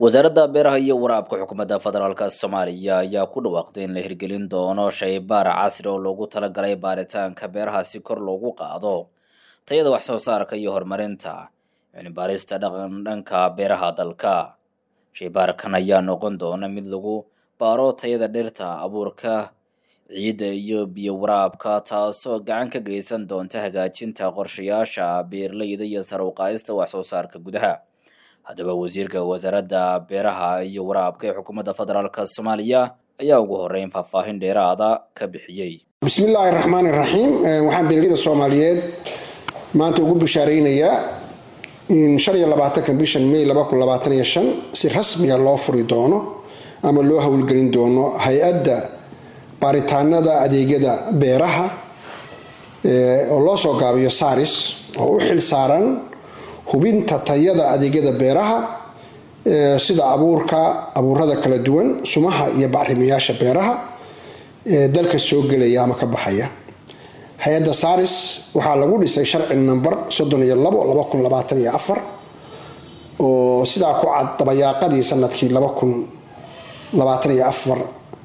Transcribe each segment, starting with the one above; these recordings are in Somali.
wasaaradda beeraha iyo waraabka xukuumadda federaalk soomaaliya ayaa ku dhawaaqday in la hirgelin doono shaybaar casri oo loogu talagalay baaritaanka beeraha si kor loogu qaado tayada wax soo saarka iyo horumarinta cilmibaarista dhaqan dhanka beeraha dalka shaybaarkan ayaa noqon doona mid lagu baaro tayada dhirta abuurka ciidda iyo biyo waraabka taasoo gacan ka geysan doonta hagaajinta qorshayaasha beeraleyda iyo sar uqaadista wax soo saarka gudaha haddaba wasiirka wasaaradda beeraha iyo waraabka ee xukuumadda federaalk soomaaliya ayaa ugu horeyn faahfaahin dheeraada ka bixiyey bismillaahi raxmaani raxiim waxaan beeraleyda soomaaliyeed maanta ugu bishaareynayaa in shan iyo labaatanka bishan may laba kun labaatan iyo shan si rasmiga loo furi doono ama loo howlgelin doono hay-adda baaritaanada adeegyada beeraha oo loo soo gaabiyo saris oo u xil saaran hubinta tayada adeegyada beeraha sida abuurka abuurada kala duwan sumaha iyo bacrimiyaasha beeraha ee dalka soo gelaya ama ka baxaya hay-adda saris waxaa lagu dhisay sharci number soddon iyo labo laba kun labaatan iyo afar oo sidaa ku cad dabayaaqadii sanadkii laba kun labaatan iyo afar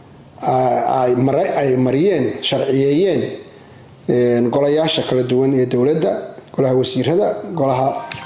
ay mariyeen sharciyeeyeen golayaasha kala duwan ee dowladda golaha wasiirada golaha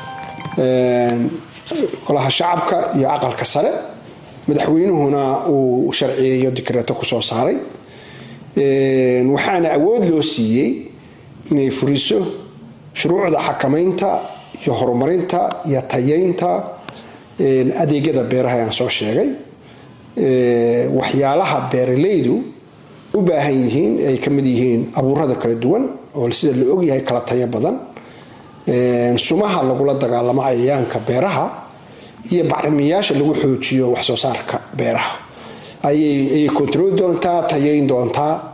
golaha shacabka iyo aqalka sare madaxweynuhuna uu sharciyeeyo dikreeto kusoo saaray waxaana awood loo siiyey inay furiso shuruucda xakamaynta iyo horumarinta iyo tayeynta adeegyada beeraha aan soo sheegay waxyaalaha beeralaydu u baahan yihiin ay ka mid yihiin abuurada kala duwan oo sida la ogyahay kala tayo badan sumaha lagula dagaalamo cayayaanka beeraha iyo bacrimiyaasha lagu xoojiyo waxsoo saarka beeraha ayay kontroli doontaa tayeyn doontaa